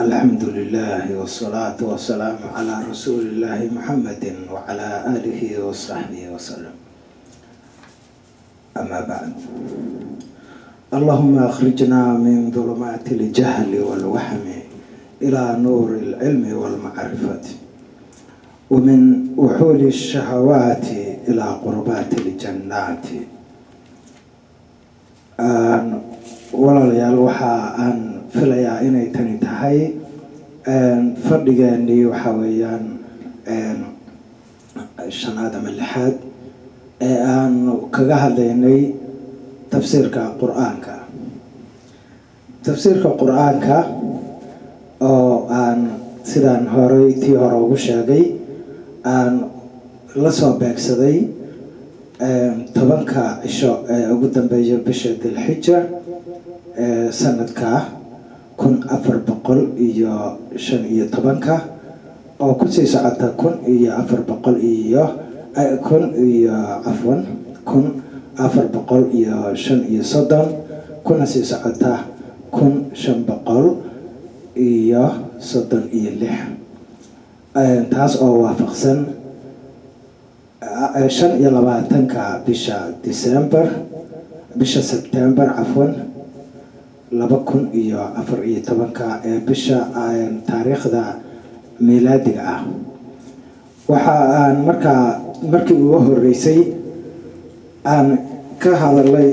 الحمد لله والصلاة والسلام على رسول الله محمد وعلى آله وصحبه وسلم أما بعد اللهم أخرجنا من ظلمات الجهل والوهم إلى نور العلم والمعرفة ومن وحول الشهوات إلى قربات الجنات walaalayaal waxa aan filayaa inay tani tahay fadhigeenii waxa weeyaan shanaad ama lixaad ee aan kaga hadlaynay tafsiirka qur-aanka tafsiirka qur-aanka oo aan sidaan horey tii hore ugu sheegay aan la soo beegsaday tobanka cisho ee ugu dambeeya bisha dilxija ee sanadka kun afar boqol iyo shan iyo tobanka oo kusii socota kun iyo afar boqol iyo kun iyo cafwan kun afar boqol iyo shan iyo soddon kuna sii socota kun shan boqol iyo soddon iyo lix taas oo waafaqsan shan iyo labaatanka bisha december bisha september cafwan laba kun iyo afar iyo tobanka ee bisha taariikhda miilaadiga ah waxa aan markaa markii ugu horeysay aan ka hadalay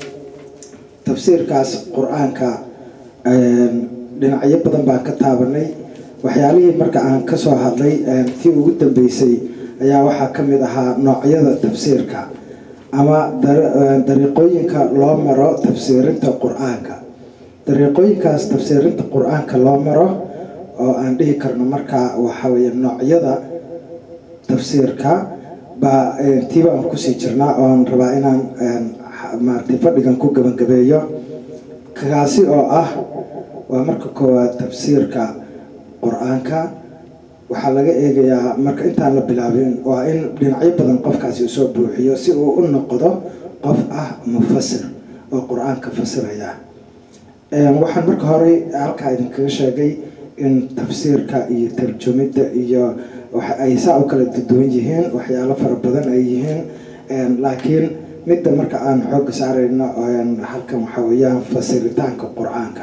tafsiirkaas qur-aanka dhinacyo badan baan ka taabanay waxyaalihii marka aan kasoo hadlay tii ugu dambeysay ayaa waxaa ka mid ahaa noocyada tafsiirka ama dariiqooyinka loo maro tafsiirinta qur-aanka dariiqooyinkaas tafsiirinta qur-aanka loo maro oo aan dhihi karno markaa waxaweye noocyada tafsiirka baa tiiba aan kusii jirnaa oon rabaa inaan maaragtay fadhigan ku gabagabeeyo kaasi oo ah waa marka koowaad tafsiirka qur-aanka waxaa laga eegayaa marka intaan la bilaabin waa in dhinacyo badan qofkaasi usoo buuxiyo si uu u noqdo qof ah mufasir oo qur-aanka fasiraya waxaan marka horey halkaa idinkaga sheegay in tafsiirka iyo tarjumidda iyo ay saa u kala duwan yihiin waxyaalo fara badan ay yihiin laakiin midda marka aan xooga saarayno halkan waxaa weeyaan fasiritaanka qur-aanka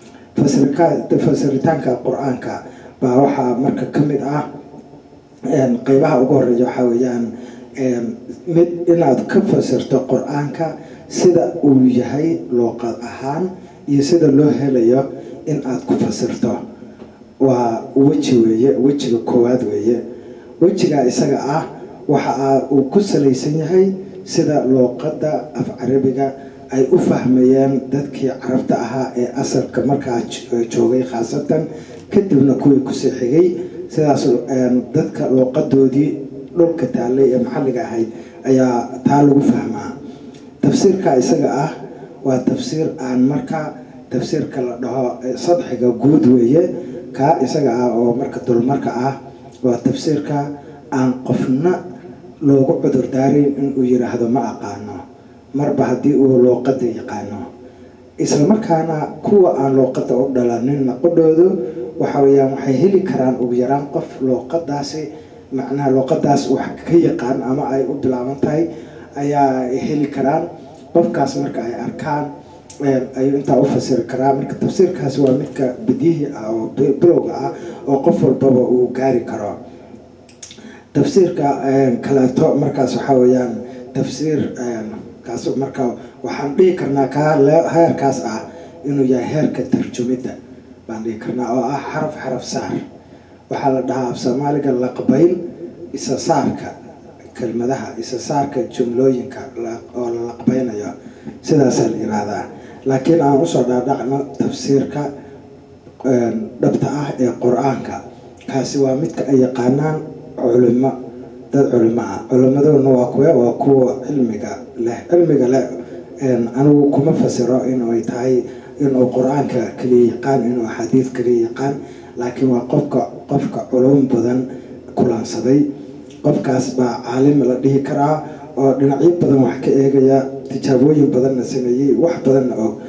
fasiritaanka qur-aanka baa waxaa marka ka mid ah qeybaha ugu horeeya waxaa weeyaan mid inaad ka fasirto qur-aanka sida uu yahay luuqad ahaan iyo sida loo helayo in aad ku fasirto waa weji weeye wejiga koowaad weeye wejiga isaga ah waxa uu ku salaysan yahay sida luuqadda af carabiga ay u fahmayeen dadkii carabta ahaa ee asalka markaa joogay khaasatan kadibna kuwii kusii xigay sidaas dadka luuqadoodii dhulka taallay ee maxalliga ahayd ayaa taa lagu fahmaa tafsiirka isaga ah waa tafsiir aan marka tafsiirka la dhaho sadxiga guud weeye kaa isaga ah oo marka dulmarka ah waa tafsiirka aan qofna loogu cudur daarayn inuu yiraahdo ma aqaano marba haddii uu luuqada yaqaano isla markaana kuwa aan luuqada u dhalanin naqodhoodu waxa weyaan waxay heli karaan ugu yaraan qof luuqadaasi macnaha luuqadaas wax ka yaqaan ama ay u bilaaban tahay ayaa heli karaan qofkaas marka ay arkaan ayuu intaa u fasiri karaa marka tafsiirkaasi waa midka bidihii ah oo bilowga ah oo qof walbaba uu gaari karo tafsiirka kaleeto markaas waxaa weyaan tafsiir kaas marka waxaan dhihi karnaa kaa heerkaas ah inuu yahay heerka tarjumidda baan dhihi karnaa oo ah xaraf xaraf saar waxaa la dhahaa af soomaaliga laqbayn isa saarka kelmadaha isa saarka jumlooyinka oo la laqbaynayo sidaasaa la yiraahdaa laakiin aan usoo dhaadhacno tafsiirka dhabta ah ee qur-aanka kaasi waa midka ay yaqaanaan culimo dad culimo ah culimaduna waa kuwe waa kuwa cilmiga leh cilmiga leh anigu kuma fasiro inay tahay inuu qur-aanka kaliya yaqaan inuu axaadiid kaliya yaqaan laakiin waa qofka qofka culum badan kulansaday qofkaas baa caalim la dhihi karaa oo dhinacyo badan wax ka eegaya tijaabooyin badanna sameeyey wax badanna og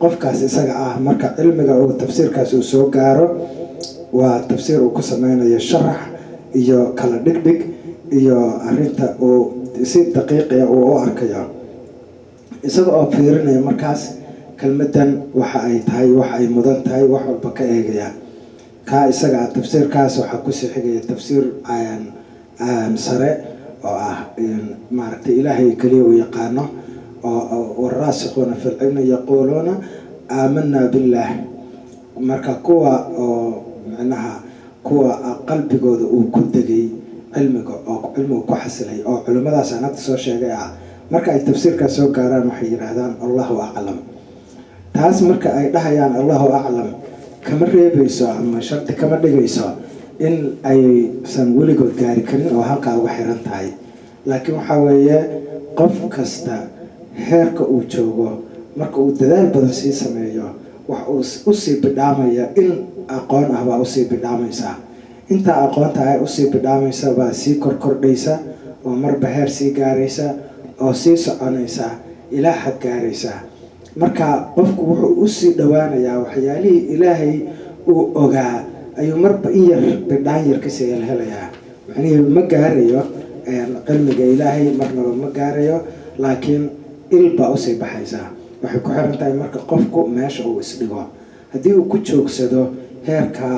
qofkaas isaga ah marka cilmiga uu tafsiirkaas uu soo gaaro waa tafsiir uu ku sameynayo sharax iyo kala dhigdhig iyo arinta uu si daqiiqiya uu u arkayo isaga oo fiirinaya markaas kelmadan waxa ay tahay wax ay mudan tahay wax walba ka eegaya kaa isaga ah tafsiirkaas waxaa kusii xigaya tafsiir sare oo ah maaragtay ilaahay keliya uu yaqaano oo waraasikuuna fi lcilmi yaquuluuna aamanaa billaah marka kuwa oo micnaha kuwa qalbigooda uu ku degay cilmiga oo cilmiga ku xasilay oo culimmadaas aan hadda soo sheegay ah marka ay tafsiirkaas soo gaaraan waxay yidhaahdaan allahu aclam taas marka ay dhahayaan allahu aclam kama reebayso ama shardi kama dhigayso in aysan weligood gaari karin oo halkaa uga xiran tahay laakiin waxaa weeye qof kasta heerka uu joogo marka uu dadaal badan sii sameeyo wax uu usii bidhaamaya in aqoon ah baa usii bidhaamaysaa intaa aqoonta ah usii bidhaamaysa baa sii korkordhaysa oo marba heer sii gaaraysa oo sii soconaysa ilaa xad gaaraysa marka qofku wuxuu usii dhowaanayaa waxyaalihii ilaahay uu ogaa ayuu marba in yar bidhaan yar kasii helhelayaa macnihii ma gaarayo cilmiga ilaahay marnaba ma gaarayo laakiin il baa usii baxaysaa waxay ku xiran tahay marka qofku meesha uu isdhigo haddii uu ku joogsado heerkaa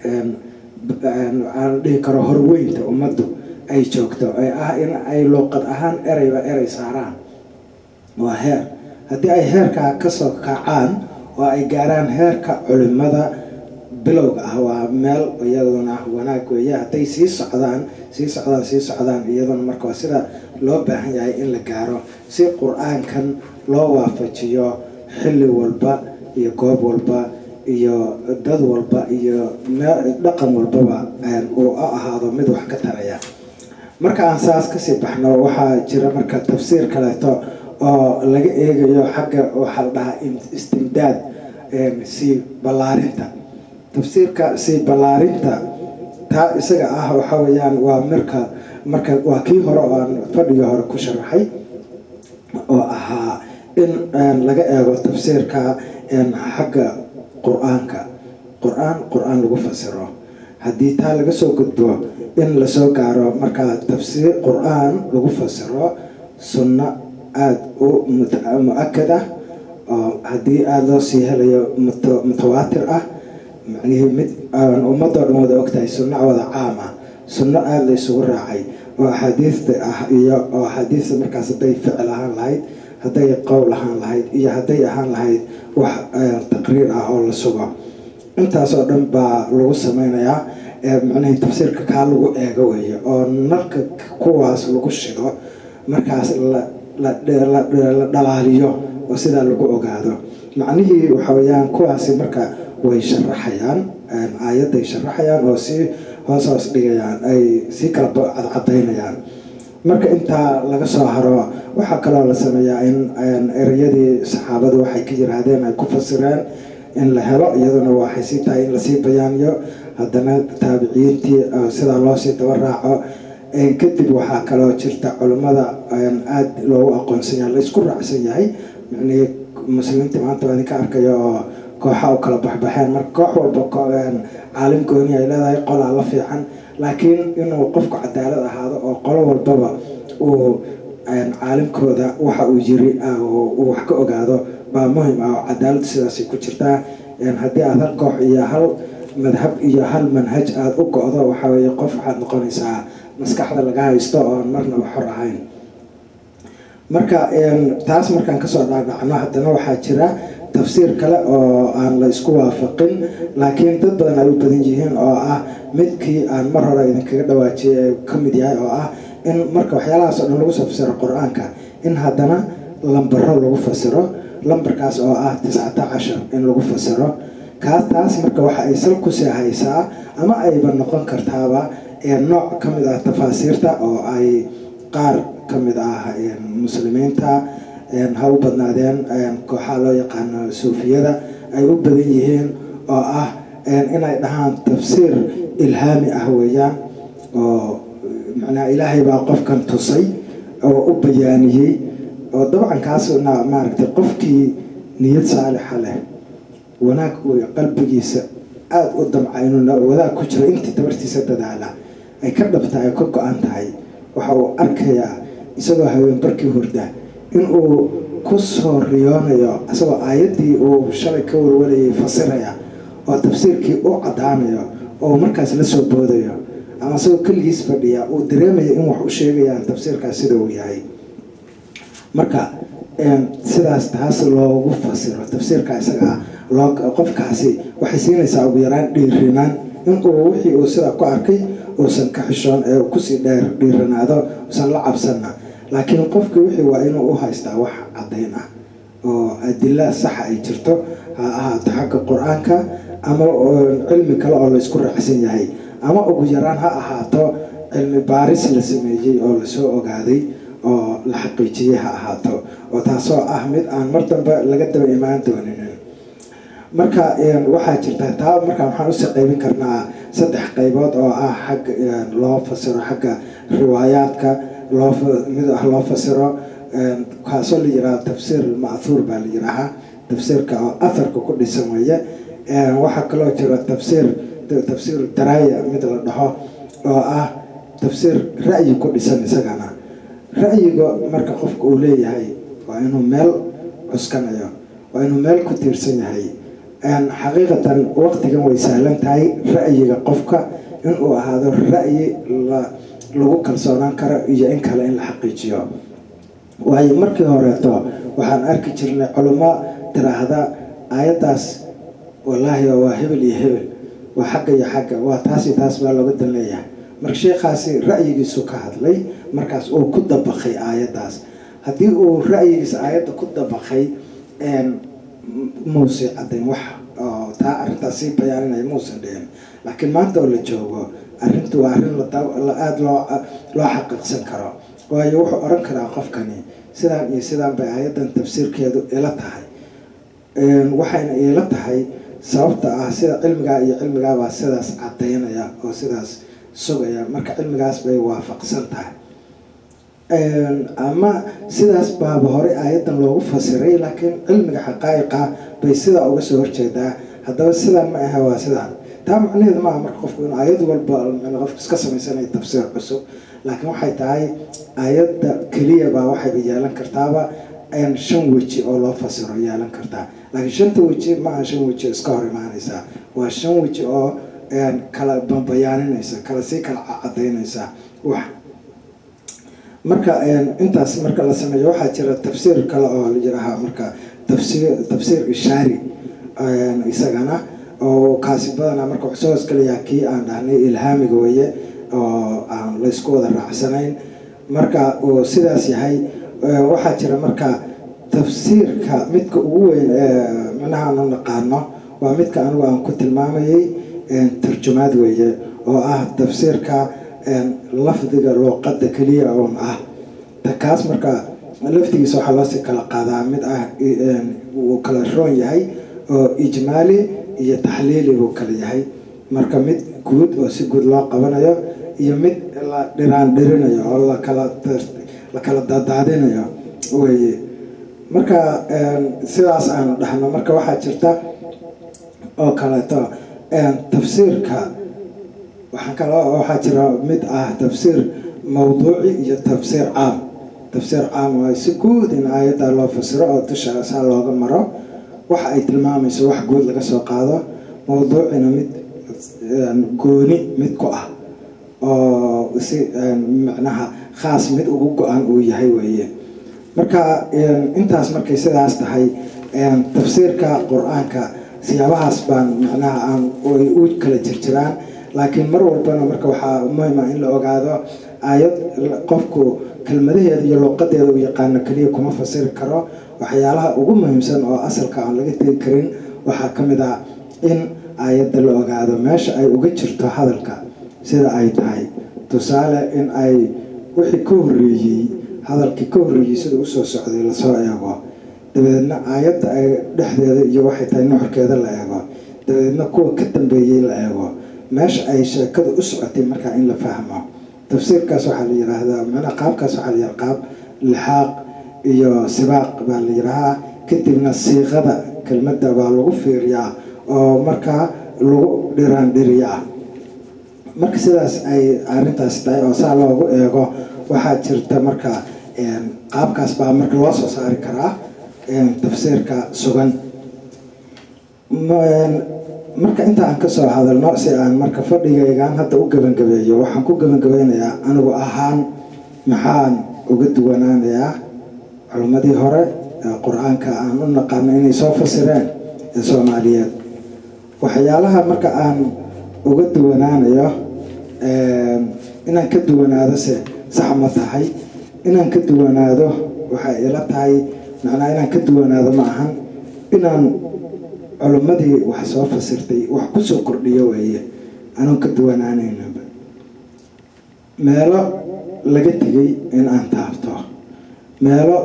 aan dhihi karo horweynta ummaddu ay joogto ee ah in ay luuqad ahaan ereyba erey saaraan waa heer haddii ay heerkaa kasoo kacaan oo ay gaaraan heerka culimada bilowga ah waa meel iyaduna wanaag weeye hadday sii socdaan sii socdaan sii socdaan iyaduna marka waa sida loo baahan yahay in la gaaro si qur-aankan loo waafajiyo xilli walba iyo goob walba iyo dad walba iyo dhaqan walbaba uu ahaado mid wax ka taraya marka aan saas kasii baxno waxaa jira marka tafsiir kaleeto oo laga eegayo xagga waxaa la dhahaa istimdaad sii ballaarinta tafsiirka sii ballaarinta taa isaga ah waxa weeyaan waa marka marka waa kii hore oo aan fadhigii hore ku sharaxay oo ahaa in laga eego tafsiirka xagga qur-aanka qur-aan qur-aan lagu fasiro haddii taa laga soo gudbo in lasoo gaaro markaa tafsiir qur-aan lagu fasiro sunno aada u mu-akad ah oo haddii aada loo sii helayo mutawaatir ah macnihii mid ummadoo dhan wada ogtahay sunno wada caam ah sunno aada la isugu raacay oo axaadiista ah iyo oo axaadiista markaas hadday ficil ahaan lahayd hadday qowl ahaan lahayd iyo hadday ahaan lahayd wax taqriir ah oo la sugo intaasoo dhan baa lagu sameynayaa macnihii tafsiirka kaa lagu eego weeye oo nalka kuwaas lagu shido markaas la dhalaaliyo oo sidaa lagu ogaado macnihii waxa weyaan kuwaasi marka way sharaxayaan aayadday sharaxayaan oo sii hoos hoos dhigayaan ay sii kala cadcadaynayaan marka intaa laga soo haro waxaa kaloo la sameeyaa in ereyadii saxaabadu waxay ka yiraahdeen ay ku fasireen in la helo iyaduna waxay sii tahay in lasii bayaaniyo haddana taabiciyiintii sidaa loosii daba raaco kadib waxaa kaloo jirta culimmada aada loogu aqoonsan yahay la isku raacsan yahay micnihii muslimiinta maanta waa idinka arkayo oo kooxa u kala baxbaxeen marka koox walba caalim gooni ay leedahay qolaa la fiican laakiin inuu qofku cadaalad ahaado oo qolo walbaba uu caalimkooda waxa uu yiri uu wax ka ogaado baa muhim ah oo cadaalad sidaasay ku jirtaa haddii aada hal koox iyo hal madhab iyo hal manhaj aada u go-do waxaa weeye qof waxaad noqonaysaa maskaxda laga haysto oon marnaba xor ahayn marka taas markaan kasoo dhaadhacno haddana waxaa jira tafsiir kale oo aan la isku waafaqin laakiin dad badan ay u badan yihiin oo ah midkii aan mar hore idinkaga dhawaajiyay ka mid yahay oo ah in marka waxyaalahaas oo dhan lagu soo fasiro qur-aanka in haddana lambaro lagu fasiro lambarkaas oo ah tiscata cashar in lagu fasiro kaas taas marka waxa ay sal kusii haysaa ama ayba noqon kartaaba nooc ka mid ah tafaasiirta oo ay qaar ka mid ah muslimiinta ha u badnaadeen kooxaa loo yaqaano suufiyada ay u badan yihiin oo ah inay dhahaan tafsiir ilhaami ah weeyaan oo macnaa ilaahay baa qofkan tusay oo u bayaaniyey oo dabcan kaasna maaragtay qofkii niyad saalixa leh wanaag uu qalbigiisa aada u damca inuu wadaag ku jiro intii dabartiisa dadaala ay ka dhabtahay ka go-an tahay waxa uu arkayaa isagoo haween barkii hurda inuu ku soo riyoonayo isagoo aayaddii uu shalay ka walwalayay fasiraya oo tafsiirkii u caddaanayo oo markaas la soo boodayo ama isagoo keligiis fadhiya uu dareemayo in wax u sheegayaan tafsiirkaas sida uu yahay marka sidaas taas loogu fasiro tafsiirka isaga loo qofkaasi waxay siinaysaa ugu yaraan dhiirinaan inuu wixii uu sidaa ku arkay uusan ka xishoon ee kusii dheer dhiiranaado uusan la cabsanna laakiin qofkii wixii waa inuu u haystaa wax caddayn ah oo adila saxa ay jirto ha ahaato xagga qur-aanka ama cilmi kale oo laysku raacsan yahay ama ugu yaraan ha ahaato cilmi baaris la sameeyey oo lasoo ogaaday oo la xaqiijiyey ha ahaato oo taasoo ah mid aan mar dambe laga daba imaan dooninin marka waxaa jirta taa markaa waxaan usii qaybin karnaa saddex qaybood oo ah xagga loo fasiro xagga riwaayaadka loo mid ah loo fasiro kaasoo la yihaaha tafsiir ma'thuur baa la yihaahaa tafsiirka oo atharka ku dhisan weeye waxaa kaloo jira tafsiir tafsiir daraaya mid la dhaho oo ah tafsiir ra'yi ku dhisan isagana ra'yiga marka qofka uu leeyahay waa inuu meel cuskanayo waa inuu meel ku tiirsan yahay xaqiiqatan waqtigan way sahlan tahay ra'yiga qofka inuu ahaado ra'yi lagu kalsoonaan karo iyo in kale in la xaqiijiyo waayo markii horeeto waxaan arki jirnay culimo tiraahda aayaddaas wallaahi waa hebel iyo hebel waa xagga iyo xagga waa taasi taas baa looga dan leeyahay marka sheekhaasi ra'yigiisu ka hadlay markaas uu ku dabaqay aayaddaas haddii uu ra'yigiisa aayadda ku dabaqay muuse caddayn wax oo taa arrintaas sii bayaaninaya muusan dhihin laakiin maanta oo la joogo arrintu waa arrin aada loo loo xaqiiqsan karo waayo wuxuu odhan karaa qofkani sidaan iyo sidaan bay aayaddan tafsiirkeedu ila tahay waxayna iila tahay sababta ah sida cilmigaa iyo cilmigaabaa sidaas caddaynaya oo sidaas sugaya marka cilmigaas bay waafaqsan tahay ama sidaas baaba horey aayaddan loogu fasiray laakiin cilmiga xaqaa'iqa bay sidaa uga soo horjeedaa haddaba sidaan ma aha waa sidaan taa macnaheedu maaha marka qofku in aayad walba qofku iska samaysanaya tafsiir cusub laakiin waxay tahay aayadda keliya baa waxayba yeelan kartaaba shan weji oo loo fasiro yeelan kartaa laakiin shanta weji maaha shan weji oo iska hor imaanaysaa waa shan weji oo kala bayaaninaysa kala sii kala cadaynaysa wax marka intaas marka la sameeyo waxaa jira tafsiir kale oo la yirahaa marka tafsiir tafsiir ishaari isagana oo kaasi badanaa marka wuxuu soo hoosgalayaa kii aan dhahnay ilhaamiga weye oo aan laysku wada raacsanayn marka uu sidaas yahay waxaa jira marka tafsiirka midka ugu weyn ee micnahaanu naqaano waa midka anigu aan ku tilmaamayay tarjumaad weeye oo ah tafsiirka lafdiga luuqadda keliya oon ah kaas marka laftigiisa waxaa loosii kala qaadaa mid ah wuu kala roon yahay oo ijmaali iyo taxliili buu kala yahay marka mid guud oo si guud loo qabanayo iyo mid la dhiraan dhirinayo oo lakala la kala daadaadinayo weye marka sidaas aanu dhahno marka waxaa jirta oo kaleeto tafsiirka waxaa kale waxaa jira mid ah tafsiir mawduuci iyo tafsiir caam tafsiir caam waa si guud in aayadda loo fasiro oo dusha saa looga maro waxa ay tilmaamayso wax guud laga soo qaado mawduucina mid gooni mid ku ah oo si macnaha khaas mid ugu go-an uu yahay weeye marka intaas markay sidaas tahay tafsiirka qur-aanka siyaabahaas baan macnaha aan ay u kala jirjiraan laakiin mar walbana marka waxaa muhima in la ogaado aayad qofku kelmadaheeda iyo luuqadeeda uu yaqaano keliya kuma fasiri karo waxyaalaha ugu muhiimsan oo asalka aan laga tegi karin waxaa ka mid ah in aayadda la ogaado meesha ay uga jirto hadalka sida ay tahay tusaale in ay wixii ka horreeyey hadalkii ka horreeyey sida usoo socday lasoo eego dabadeedna aayadda ay dhexdeeda iyo waxay tahay nuxurkeeda la eego dabadeedna kuwa ka dambeeyey la eego meesha ay sheekada u socotay markaa in la fahmo tafsiirkaas waxaa la yiraahdaa macnaa qaabkaas waxaa la yiraha qaab lixaaq iyo sibaaq baa la yirahaa kadibna siiqada kelmadda baa lagu fiiriyaa oo markaa lagu dhiraandhiriyaa marka sidaas ay arrintaas tahay oo saa loogu eego waxaa jirta marka qaabkaas baa marka loo soo saari karaa tafsiirka sugan marka inta aan kasoo hadalno si aan marka fadhigaygaan hadda u gebangabeeyo waxaan ku gebangabeynayaa anigu ahaan maxaan uga duwanaanayaa culimmadii hore ee qur-aanka aan u naqaano inay soo fasireen ee soomaaliyeed waxyaalaha marka aan uga duwanaanayo inaan ka duwanaado se sax ma tahay inaan ka duwanaado waxay ila tahay macnaa inaan ka duwanaado ma ahan inaan culimmadii wax soo fasirtay wax kusoo kordhiyo weeye anoon ka duwanaanaynaba meelo laga tegay in aan taabto meelo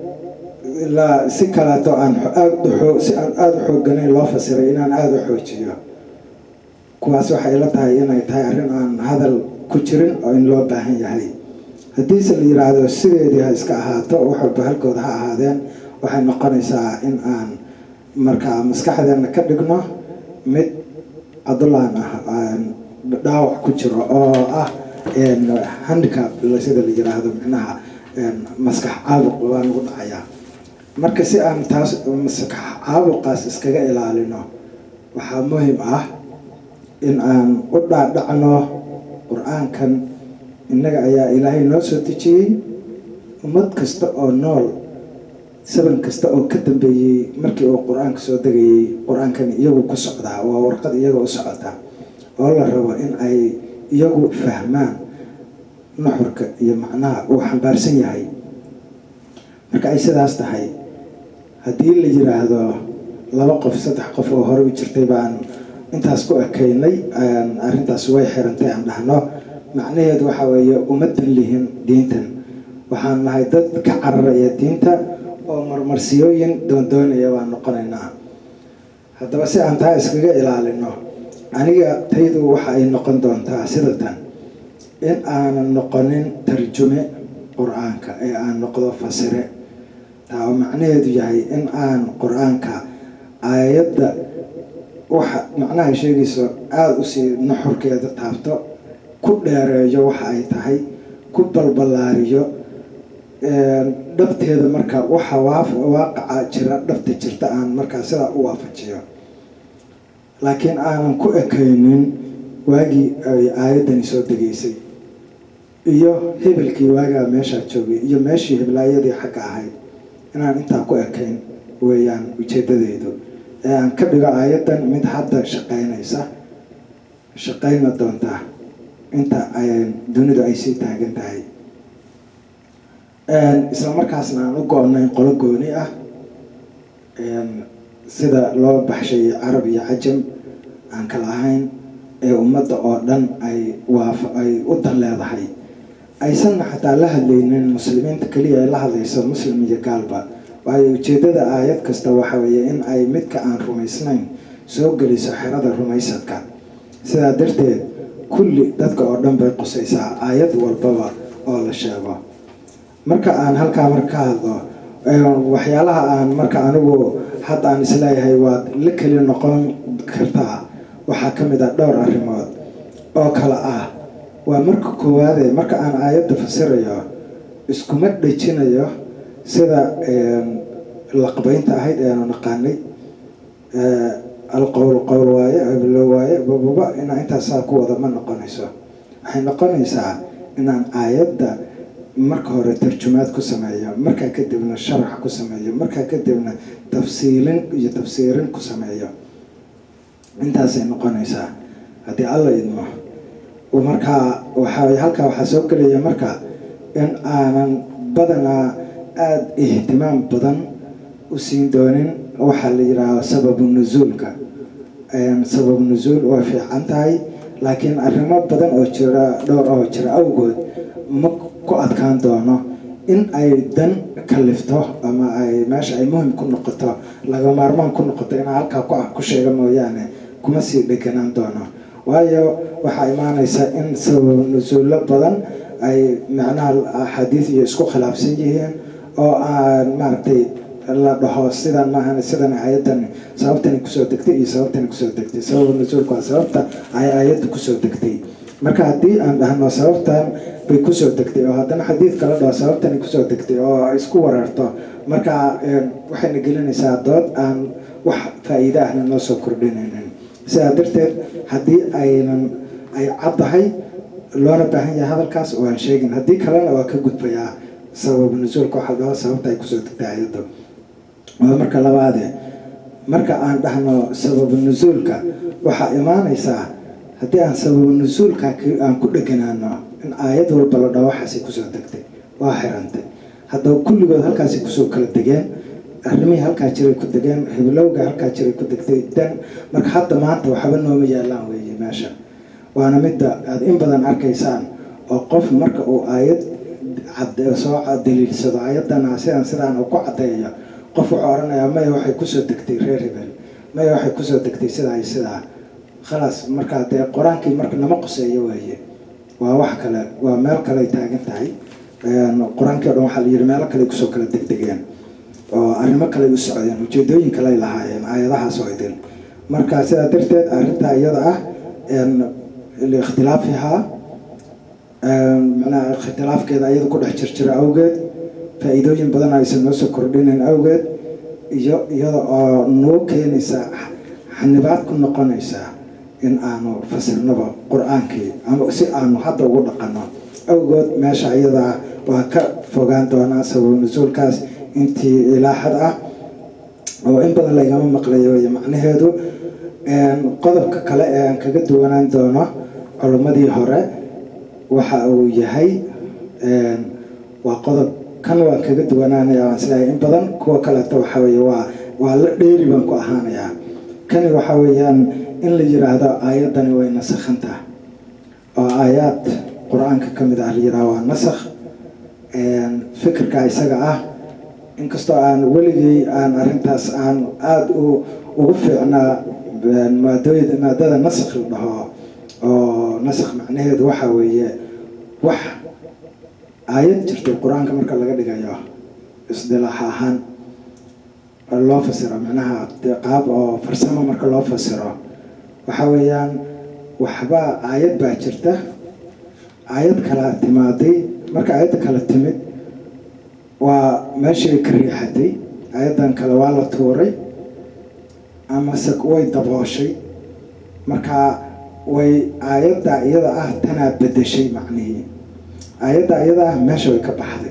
la si kaleeto aan aada si aan aada u xoogganayn loo fasiray inaan aada u xoojiyo kuwaas waxay ila tahay inay tahay arrin aan hadal ku jirin oo in loo baahan yahay haddiise la yiraahdo sideedii ha iska ahaato wax walba halkooda ha ahaadeen waxay noqonaysaa in aan markaa maskaxdeena ka dhigno mid adulaan ah dhaawac ku jiro oo ah handicap sida la yiraahdo micnaha maskax caabuq waa nagu dhacayaa marka si aan taas maskax caabuqaas iskaga ilaalino waxaa muhim ah in aan u dhaadhacno qur-aankan innaga ayaa ilaahay noo soo dejiyey ummad kasta oo nool saban kasta oo ka dambeeyey markii uu qur-aanka soo degayey qur-aankan iyagu ku socdaa waa warqad iyaga u socota oo la rabo in ay iyagu fahmaan nuxurka iyo macnaha uu xambaarsan yahay marka ay sidaas tahay haddii la yiraahdo laba qof saddex qof oo hore u jirtay baan intaas ku ekaynay arrintaas way xirantay aan dhahno macnaheedu waxaa weeye umadan lihin diintan waxaan nahay dad ka cararaya diinta oo marmarsiyooyin doondoonaya baan noqonaynaa haddaba si aan taa iskaga ilaalino aniga taydu waxa ay noqon doontaa sida tan in aanan noqonin tarjume qur-aanka ee aan noqdo fasire taa oo macnaheedu yahay in aan qur-aanka aayadda waxa macnaha sheegayso aada usii nuxurkeeda taabto ku dheereeyo waxa ay tahay ku balballaariyo dhabteeda marka waxa waaqaca jira dhabta jirta aan markaa sidaa u waafajiyo laakiin aanan ku ekaynin waagii ay aayaddani soo degaysay iyo hebelkii waagaa meeshaa joogay iyo meeshii heblaayadii xagga ahayd inaan intaa ku ekayn weeyaan ujeeddadeydu ee aan ka dhigo aayaddan mid hadda shaqaynaysa shaqayna doontaa inta dunidu ay sii taagan tahay isla markaasna aan u go-nayn qolo gooni ah sida loo baxshay carab iyo cajam aan kala ahayn ee ummadda oo dhan ay waaf ay u dan leedahay aysanna xataa la hadlaynin muslimiinta keliya ay la hadlayso muslim iyo gaalba waayo ujeeddada aayad kasta waxa weeye in ay midka aan rumaysnayn soo geliso xerada rumaysadka sidaa darteed kulli dadka oo dhan bay qusaysaa aayad walbaba oo la sheego marka aan halkaa marka ka hadlo waxyaalaha aan marka anigu hadda aan isleeyahay waad la keli noqon kartaa waxaa ka mid ah dhowr arrimood oo kale ah waa marka koowaade marka aan aayadda fasirayo iskuma dhejinayo sida laqbaynta ahayd eanu naqaanay alqowl qowl waaye hablo waaye bababa inaa intaasaa ku wada ma noqonayso waxay noqonaysaa inaan aayadda marka hore tarjumaad ku sameeyo markaa kadibna sharax ku sameeyo markaa kadibna tafsiilin iyo tafsiirin ku sameeyo intaasay noqonaysaa haddii alla idmo markaa waxaa halkaa waxaa soo gelaya marka in aanan badanaa aada ihtimaam badan u siin doonin waxaa la yidhaahdo sababu nusuulka sababu nusuul waa fiican tahay laakiin arrimo badan oo jira dhowr oo jira awgood ma ku adkaan doono in ay dan kalifto ama ay meesha ay muhim ku noqoto laga maarmaan ku noqoto inaa halkaa ku sheega mooyaane kuma sii dheganaan doono waayo waxaa imaanaysa in sabab nusuullo badan ay macnaha axaadiis iyo isku khilaafsan yihiin oo aan maaragtay la dhaho sidan maahan sidan ayadan sababtani kusoo degtay iyo sababtani kusoo degtay sababa nusuulka waa sababta ay aayadda kusoo degtay marka haddii aan dhahno sababtan bay kusoo degtay oo haddana xadiidka la dhaho sababtani kusoo degtay oo isku wareerto marka waxayna gelinaysaa dood aan wax faa-iide ahna noo soo kordhinaynin sidaa darteed haddii aynan ay caddahay loona baahan yahay hadalkaas oo aan sheegin haddii kalena waa ka gudbayaa sababu nusuulka waxaa dhaho sababta ay kusoo degtay ayadda waa marka labaade marka aan dhahno sababu nusuulka waxaa imaanaysaa haddii aan sababu nusuulka aan ku dheganaano in aayad walba la dhaho waxaasi kusoo degtay waa xirantay haddaba kulligood halkaasi kusoo kala degeen arrimihii halkaa jiray ku degeen hiblowga halkaa jiray ku degtay dan marka hadda maanta waxba nooma yaalaan weeye meesha waana midda aada in badan arkaysaan oo qof marka uu aayad soo daliilsado aayadana sidan sidaan uu ku caddeeyo qof wuxuu odhanayaa maya waxay kusoo degtay reer hebel maya waxay kusoo degtay sidaa iyo sidaa khalaas markaa dee qur-aankii marka nama qoseeyo weeye waa wax kale waa meel kaleay taagan tahay qur-aankii o dhan waxaa la yidhi meelo kale kusoo kala degdegeen oo arrimo kale u socdeen ujeedooyin kaley lahaayeen aayadahaas oo idin marka sidaa darteed arrintaa iyada ah liikhtilaafihaa macnaha ikhtilaafkeeda iyada ku dhex jirjira awgeed faa-iidooyin badan aysan noo soo kordhinayn awgeed iyo iyada oo noo keenaysa xanibaad ku noqonaysaa in aanu fasirnaba qur-aankii ama si aanu hadda ugu dhaqanno awgood meesha iyadaa waa ka fogaan doonaa sabab nusuulkaas intii ilaaxad ah oo in badan laygama maqlayo wey macnaheedu qodobka kale ee aan kaga duwanaan doono culimmadii hore waxa uu yahay waa qodob kan waan kaga duwanaanaya waan sidahay in badan kuwa kaleeto waxa weye waa waa la dheeri baan ku ahaanayaa kani waxa weeyaan in la yiraahdo aayaddani way nasakhantaha oo aayaad qur-aanka ka mid ah la yiraahdo waa nasakh fikirka isaga ah inkastoo aan weligay aan arrintaas aan aada u ugu fiicnaa maadooy maadada nasakh la dhaho oo nasakh macnaheedu waxa weeye wax aayad jirtay qur-aanka marka laga dhigayo isdilaax ahaan loo fasiro macnaha qaab oo farsamo marka loo fasiro waxa weeyaan waxba aayad baa jirta aayad kala timaaday marka aayadda kala timid waa meeshii ka riixatay aayaddan kale waa la tuuray amase way dabooshay marka way aayadda iyada ah tanaa bedeshay macnihii aayadda iyada ah meesha way ka baxday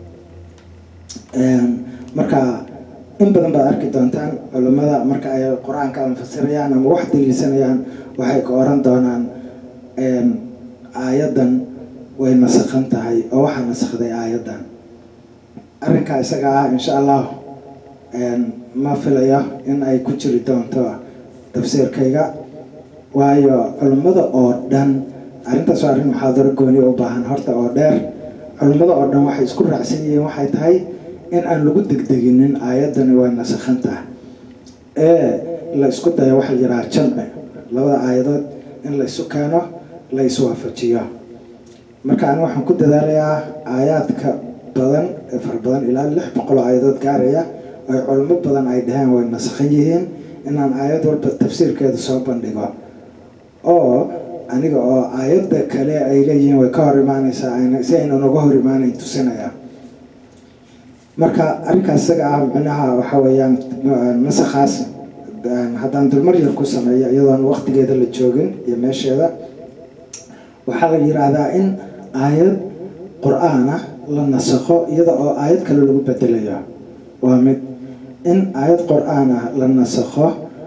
marka in badan baad arki doontaan culimmada marka ay qur-aanka anfasirayaan ama wax daliilsanayaan waxay ka oran doonaan aayaddan way nasakhan tahay oo waxaa nasakhday aayaddan arrinkaa isaga ah insha allah ma filayo in ay ku jiri doonto tafsiirkayga waayo culimmada oo dhan arrintaas waa arrin muxaadaro gooni u baahan horta oo dheer culimmada oo dhan waxay isku raacsan yihiin waxay tahay in aan lagu degdeginin aayaddani way nasakhan tahay ee la isku dayo waxa la yidhaha jamci labada aayadood in la isu keeno la iswaafajiyo marka ani waxaan ku dadaalayaa aayaadka badan ee fara badan ilaa lix boqol oo aayadood gaaraya ay culimo badan ay dhaheen way nasakhan yihiin inaan aayad walba tafsiirkeeda soo bandhigo oo aniga oo aayadda kale ay leeyihiin way ka hor imaanaysaa si ayna noga hor imaanayn tusinaya marka arrinkaas isaga ah micnaha waxa weeyaan nasakhaas haddaan dulmar yar ku sameeyo iyadoon waqtigeeda la joogin iyo meesheeda waxaa la yiraahdaa in aayad qur-aan ah la nasakho iyada oo aayad kale lagu bedelayo waa mid in aayad qur-aan ah la nasakho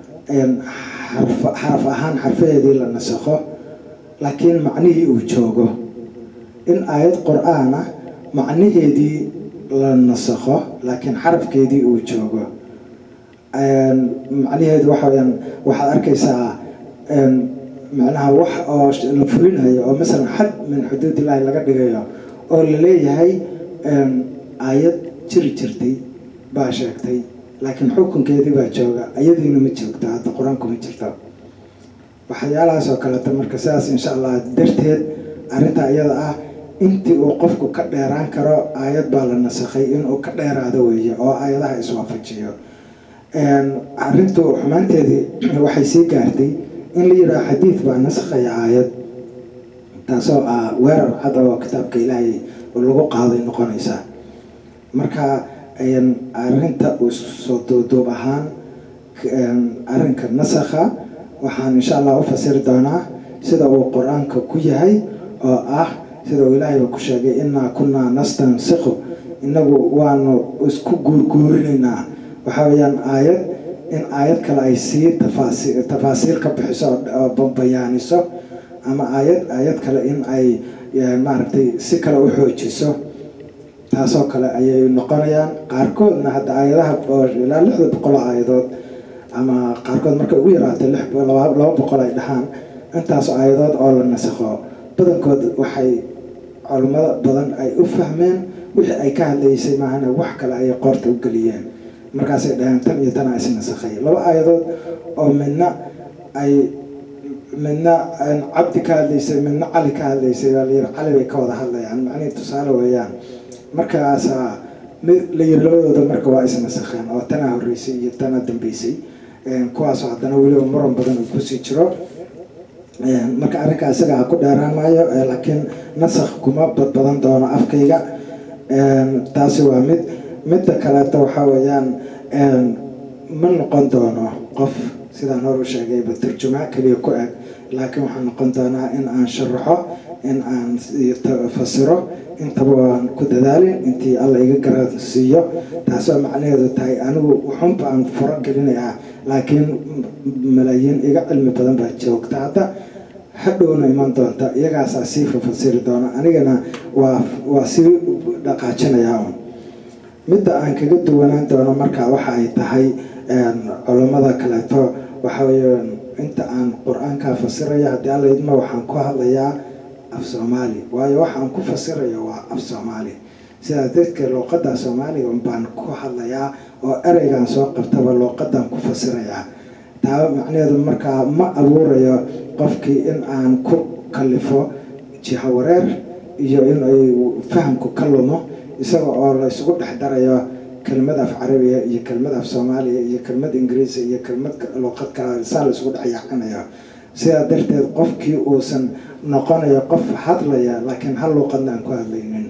xaraf ahaan xarfaheedii la nasakho laakiin macnihii uu joogo in aayad qur-aan ah macnaheedii la nasakho laakiin xarafkeedii uu joogo macnaheedu waxa weyaan waxaad arkaysaa macnaha wax oo la fulinayo oo masalan xad min xuduud illaahi laga dhigayo oo la leeyahay aayad jiri jirtay baa sheegtay laakiin xukunkeedii baa jooga ayadiina ma joogto hadda qur-aanku ma jirto waxyaalahaas oo kaleeto marka sidaas insha allah darteed arrinta iyada ah intii uu qofku ka dheeraan karo aayad baa la nasakhay inuu ka dheeraado weeye oo aayadaha iswaafajiyo arrintu xumaanteedii waxay sii gaartay in la yidhaho xadiid baa nasakhaya aayad taasoo ah weerar cad oo kitaabka ilaahay lagu qaaday noqonaysa marka arrinta soo duuduub ahaan arrinka nasakha waxaan insha allah u fasiri doonaa sida uu qur-aanka ku yahay oo ah sida uu ilaahayba ku sheegay innaa kunnaa nastansikhu inagu waanu isku guurguurinaynaa waxaa weeyaan aayad in aayad kale ay sii tafaasi tafaasiil ka bixiso oo bayaaniso ama aayad aayad kale in ay maaragtay si kale u xoojiso taasoo kale ayay noqonayaan qaarkoodna hadda aayadaha ilaa lixda boqol aayadood ama qaarkood markay ugu yaraatay laba boqol ay dhahaan intaas aayadood oo la nasakho badankood waxay culimmada badan ay u fahmeen wixii ay ka hadlaysay maahana wax kale ayay qoorta u geliyeen markaasay dhaheen tan iyo tanaa is nasakhay laba aayadood oo midna ay midna cabdi ka hadlaysay midna cali ka hadlaysay baa layiri cali bay ka wada hadlayaan macnihii tusaale weeyaan markaasaa mid la yiri labadooda marka waa is nasakheen oo tanaa horreysay iyo tanaa dambeysay kuwaasoo haddana weliba muran badan uu kusii jiro marka arrinkaa isaga ku dheeraan maayo laakiin nasakh kuma badbadan doono afkayga taasi waa mid midda kaleeto waxaa weeyaan ma noqon doono qof sidaan hor u sheegayba turjumaa keliya ku eg laakiin waxaa noqon doonaa in aan sharaxo in aan fasiro intaba waan ku dadaalin intii alla iga gara siiyo taasoo macnaheedu tahay anigu wuxunba aan furo gelinayaa laakiin malaayiin iga cilmi badan baa joogta hadda hadhowna iman doonta iyagaasaa sii fafasiri doona anigana waa waa sii dhaqaajinayaa un midda aan kaga duwanaan doono marka waxa ay tahay culammada kaleeto waxa weeye inta aan qur-aankaa fasiraya haddii alla idma waxaan ku hadlayaa af soomaali waayo waxaan ku fasirayo waa af soomaali sidaas dadka luuqadda soomaaliga baan ku hadlayaa oo ereygan soo qabtaba luuqadan ku fasirayaa taa macnaheedu markaa ma abuurayo qofkii in aan ku kalifo jiha wareer iyo in ay fahamku ka lumo isaga oo la isugu dhex darayo kelmad af carabiya iyo kelmad af soomaaliya iyo kelmad ingiriisi iyo kelmad luuqad kale saa la isugu dhex yaacinayo sidaa darteed qofkii uusan noqonayo qof hadlaya laakiin hal luuqadna aan ku hadlaynin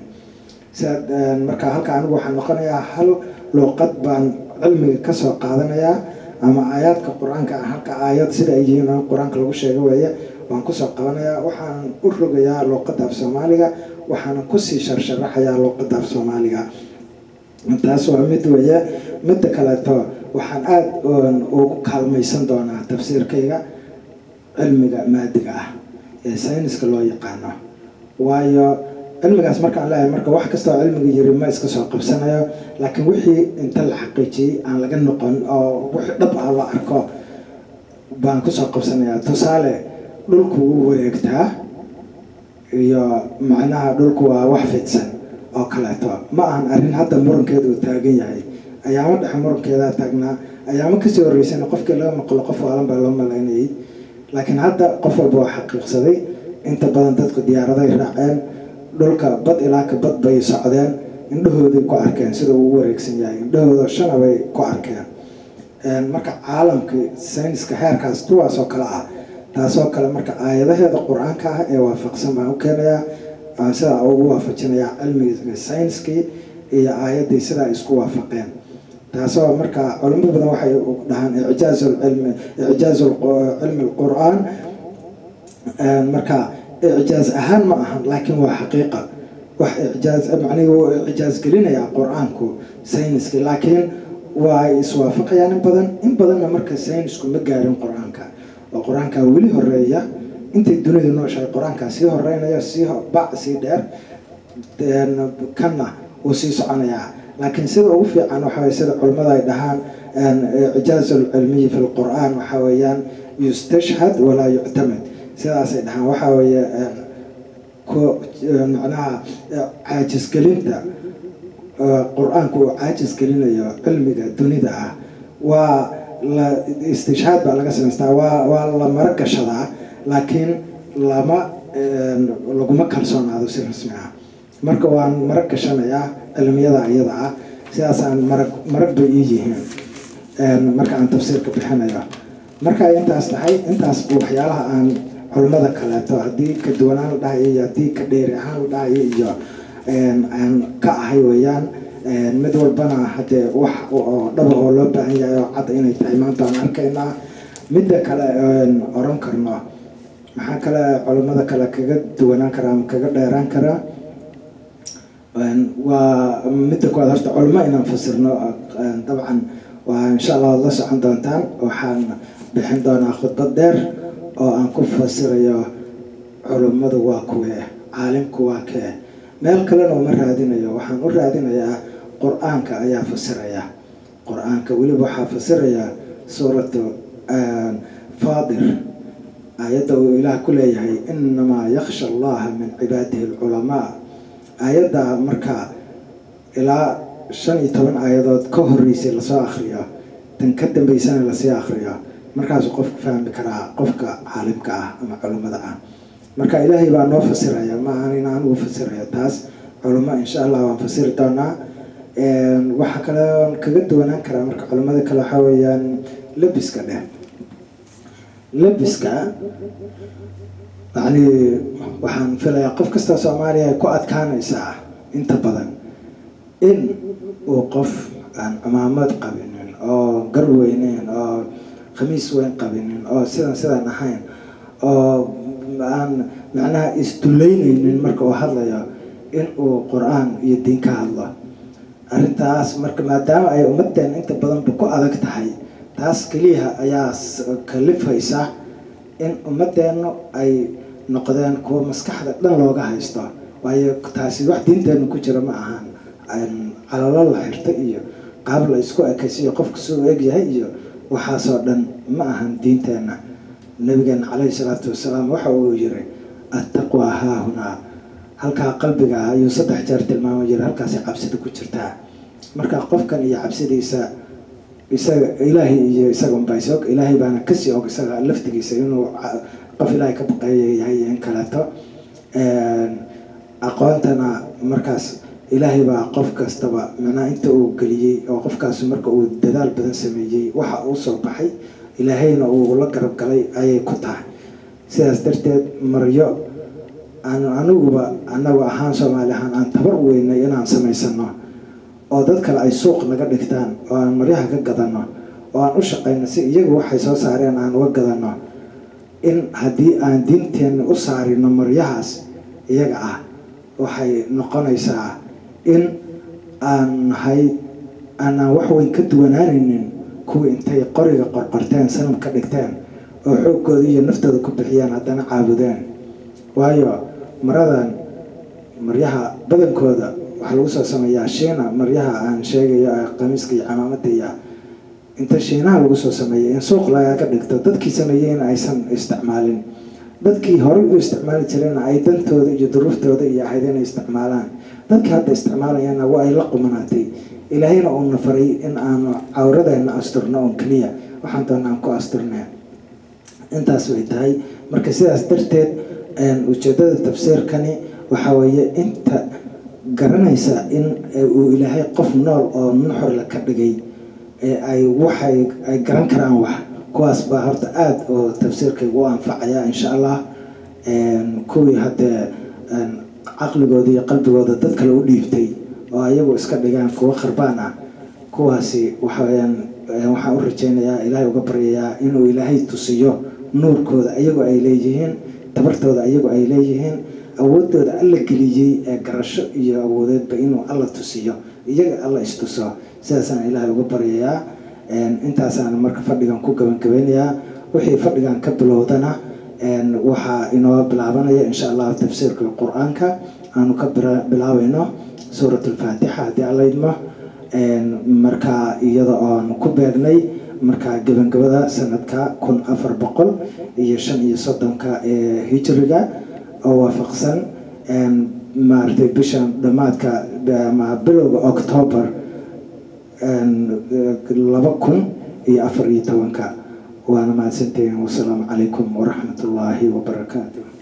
sidaa marka halka anigu waxaan noqonayaa hal luuqad baan cilmiga kasoo qaadanayaa ama aayaadka qur-aanka halka aayad sida ay yihiin qur-aanka lagu sheego weeye waan kusoo qabanayaa waxaan u rogayaa luuqadda af soomaaliga waxaana kusii sharsharaxayaa luuqadda af soomaaliga taas waa mid weeye midda kaleeto waxaan aada ugu kaalmaysan doonaa tafsiirkayga cilmiga maadiga ah ee sayniska loo yaqaano waayo cilmigaas markaan leeyahay marka wax kastoo cilmiga yiri ma iska soo qabsanayo laakiin wixii inta la xaqiijiyey aan laga noqon oo wixii dhab ah la arko baan kusoo qabsanayaa tusaale dhulku wuu wareegtaa iyo macnaha dhulku waa wax fidsan oo kaleeto ma ahan arrin hadda murankeeda uu taagan yahay ayaamo dhexe murankeedaa taagnaa ayaamo kasii horreysana qofkii laga maqlo qof waalan baa loo malaynayay laakiin hadda qof walba waa xaqiiqsaday inta badan dadku diyaaraday raaceen dhulka bad ilaa ka bad bay socdeen indhahooday ku arkeen sida uu u wareegsan yahay indhahooda shana bay ku arkeen marka caalamka sayniska heerkaas kuwaasoo kale ah taasoo kale marka aayadaheeda qur-aanka ah ee waafaqsan baan u keenayaa sidaa ugu waafajinayaa cilmiga sayniskii iyo aayaddii sidaa isku waafaqeen taasoo marka culimo badan waxay dhahaan icjaaz cilmi icjaaz cilmi alqur-aan marka icjaaz ahaan ma ahan laakiin waa xaqiiqa wax icjaaz macnihi wuu icjaaz gelinayaa qur-aanku sayniski laakiin waa iswaafaqayaan in badan in badanna marka saynisku ma gaarin qur-aanka oo qur-aanka weli horeeya intay dunidu nooshahay qur-aankaa sii horeynaya sii bac sii dheer kanna wuu sii soconayaa laakiin sida ugu fiican waxawey sida culimmada ay dhahaan icjaaz alcilmiyi fi lqur-aan waxaa weeyaan yustashhad walaa yuctamad sidaasay dhahaan waxaa weeye macnaha caajisgelinta qur-aanku uu caajis gelinayo cilmiga dunida ah waa la istishhaad baa laga samaystaa waa waa la maro gashadaa laakiin lama laguma kalsoonaado si rasmi ah marka waan marag gashanayaa cilmiyada iyada ah sidaasaan marag marag bay ii yihiin marka aan tafsiirka bixinayo marka ay intaas tahay intaas waxyaalaha aan culimmada kaleeto haddii ka duwanaan la dhahayo iyo haddii ka dheeri ahaan la dhahayo iyo aan ka ahay weeyaan mid walbana haddee wax oo dhaba oo loo baahan yahay oo cad inay tahay maanta aan arkaynaa midda kale oran karno maxaa kale culimmada kale kaga duwanaan karaa ama kaga dheeraan karaa waa midda koowaad horta culimo inaan fasirno dabcan waa insha allah waad la socon doontaan waxaan bixin doonaa khudbad dheer oo aan ku fasirayo culimmadu waa kuwee caalimku waa kee meel kalena uma raadinayo waxaan u raadinayaa qur-aanka ayaa fasiraya qur-aanka weliba waxaa fasiraya suuratu faadir aayadda uu ilaah ku leeyahay inamaa yaksha allaha min cibaadihi alculamaa aayadda marka ilaa shan iyo toban aayadood ka horeysay lasoo akriyo tan ka dambeysana lasii akriyo markaasuu qofku fahmi karaa qofka caalimka ah ama culimmada ah marka ilaahay baa noo fasiraya ma ahan in anugu fasirayo taas culimo insha allah waan fasiri doonaa waxaa kale kaga duwanaan karaa marka culimmada kale waxaa weeyaan labiska dheh labiska yani waxaan filayaa qof kasta soomaaliya ay ku adkaanaysaa inta badan in uu qof aan cumaamad qabinin oo gar weyneyn oo khamiis weyn qabinin oo sidan sidan ahayn oo aan macnaha isduleyneynin marka uu hadlayo in uu qur-aan iyo diin ka hadlo arrintaas marka maadaama ay ummadeen inta badanba ku adag tahay taas keliya ayaa kalifaysa in ummadeennu ay noqdeen kuwa maskaxda dhan looga haysto waayo taasi wax diinteenu ku jira ma ahan calalo la xirto iyo qaab la isku ekaysiyo qofka suu egyahay iyo waxaasoo dhan ma ahan diinteenna nabigeena caleyhi salaatu wasalaam waxa uu yiri attaqwa haahunaa halkaa qalbiga ah ayuu saddex jeer tilmaamo jira halkaasay cabsida ku jirtaa marka qofkan iyo cabsidiisa isaga ilaahay iyo isaga unbaa is og ilaahay baana kasii og isaga laftigiisa inuu qof ilaahay ka baqeeya yahay in kaleeto aqoontana markaas ilaahay baa qof kastaba macnaha inta uu geliyey oo qofkaas marka uu dadaal badan sameeyey waxa uu soo baxay ilaahayna uu la garab galay ayay ku tahay sidaas darteed maryo aan aniguba anagu ahaan soomaali ahaan aan tabar weynay inaan samaysano oo dad kale ay suuq naga dhigtaan oo aan maryaha ka gadano oo aan u shaqayno si iyagu waxay soo saareen aan uga gadano in haddii aan diinteenna u saarino maryahaas iyaga ah waxay noqonaysaa in aan nahay aanaan wax weyn ka duwanaanaynin kuwii intay qoriga qorqorteen sanam ka dhigteen oo xoogooda iyo naftooda ku bixiyeen haddana caabudeen waayo maradan maryaha badankooda waxaa lagu soo sameeyaa shiina maryaha aan sheegayo qamiiska iyo camaamada iyo inta shiinaha lagu soo sameeyay in suuq lagaga dhigto dadkii sameeyeyna aysan isticmaalin dadkii horey u isticmaali jireenna ay dantooda iyo duruuftooda iyo ahayd inay isticmaalaan dadkii hadda isticmaalayana waa ay la qumanaatay ilaahayna uuna faray in aanu cawradeena asturno oon keliya waxaan doona aan ku asturnee intaas way tahay marka sidaas darteed ujeedada tafsiirkani waxaa weeye inta garanaysa in uu ilaahay qof nool oo nuxurla ka dhigay ee ay waxay ay garan karaan wax kuwaas baa horta aada oo tafsiirkaygu u anfacaya insha allah kuwii haddee caqligooda iyo qalbigooda dad kale u dhiibtay oo ayagu iska dhigaan kuwo kharbaan ah kuwaasi waxaweyaan waxaan u rajeynayaa ilaahay uga baryayaa inuu ilaahay tusiyo nuurkooda ayagu ay leeyihiin tabartooda ayagu ay leeyihiin awoodooda alla geliyey ee garasho iyo awoodeedba inuu alla tusiyo iyaga alla istuso sidaasaan ilaahay uga baryayaa intaasaan marka fadhigan ku gabangabeynayaa wixii fadhigan ka bilowdana waxaa inoo bilaabanaya insha allah tafsiirka qur-aanka aanu ka bilaabayno suurat alfaatixa haddii alla idmo markaa iyada oon ku beegnay markaa gebangabada sanadka kun afar boqol iyo shan iyo soddonka ee hijriga oo waafaqsan maaragtay bishan dhammaadka ama bilowga octoobar laba kun iyo afar iyo tobanka waana mahadsantihiin wasalaamu calaykum waraxmat ullaahi wabarakaatu